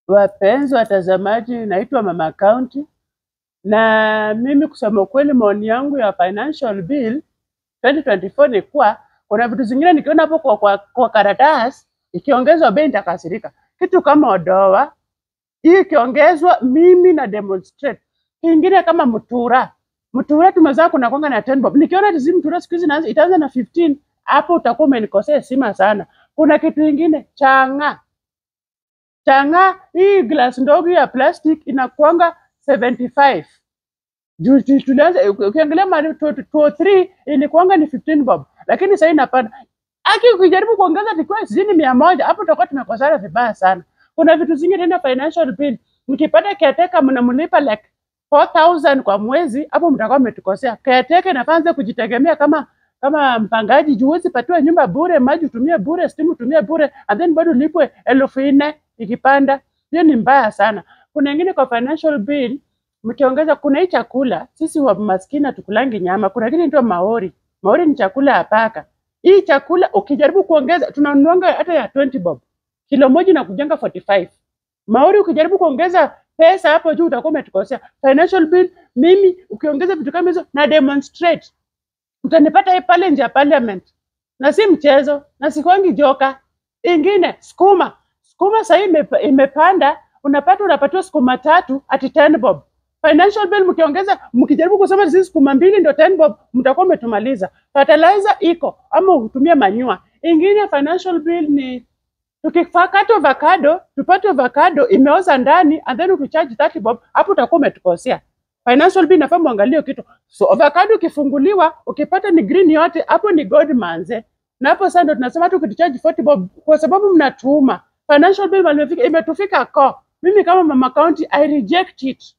Wapenzi watazamaji, naitwa Mama County na mimi kusema ukweli, maoni yangu ya financial bill 2024 ni kuwa kuna vitu zingine nikiona hapo kwa, kwa, kwa karatasi ikiongezwa bei nitakasirika. Kitu kama odoa hii ikiongezwa, mimi na demonstrate. Kingine kama mtura, mtura tumezaa kuna kwanga na 10 bob. Nikiona hizi mtura siku hizi inaanza- itaanza na 15, hapo utakuwa umenikosea heshima sana. Kuna kitu kingine changa changa hii glass ndogo ya plastic inakuanga 75 juu tu- tulianza uki- ukiangalia mali 203 ilikuanga ni 15 bob lakini sasa inapanda aki ukijaribu kuongeza tikiwa sijini mia moja hapo tutakuwa tumekosana vibaya sana kuna vitu zingine tena financial bill mkipata caretaker mnamlipa like 4000 kwa mwezi hapo mtakuwa mmetukosea caretaker inafanza kujitegemea kama kama mpangaji juu huwezi patiwa nyumba bure maji utumie bure stimu utumie bure and then bado ulipwe elfu nne ikipanda hiyo ni mbaya sana kuna ingine kwa financial bill mkiongeza kuna hii chakula sisi wa maskini hatukulangi nyama kuna kitu inaitwa maori maori ni chakula ya paka hii chakula ukijaribu kuongeza tunanunuanga hata ya 20 bob kilo moja inakujanga 45 maori ukijaribu kuongeza pesa hapo juu utakuwa umetukosea financial bill mimi ukiongeza vitu kama hizo na demonstrate utanipata hii pale nje ya parliament na si mchezo na sikwangi joka ingine skuma skuma sahii imepa- imepanda unapata unapatiwa skuma tatu ati 10 bob financial bill mkiongeza mkijaribu kusema hizi skuma mbili ndio 10 bob mtakuwa umetumaliza fertilizer iko ama utumie manyua ingine financial bill ni tukikata avocado tupate avocado imeoza ndani and then ukicharge 30 bob hapo utakuwa umetukosea financial bill inafaa muangalie kitu so avocado ukifunguliwa ukipata ni green yote hapo ni gold manze na hapo sasa ndo tunasema hata ukitucharge 40 bob kwa sababu mnatuuma financial bill mahali imefika imetufika ko mimi kama mama county i reject it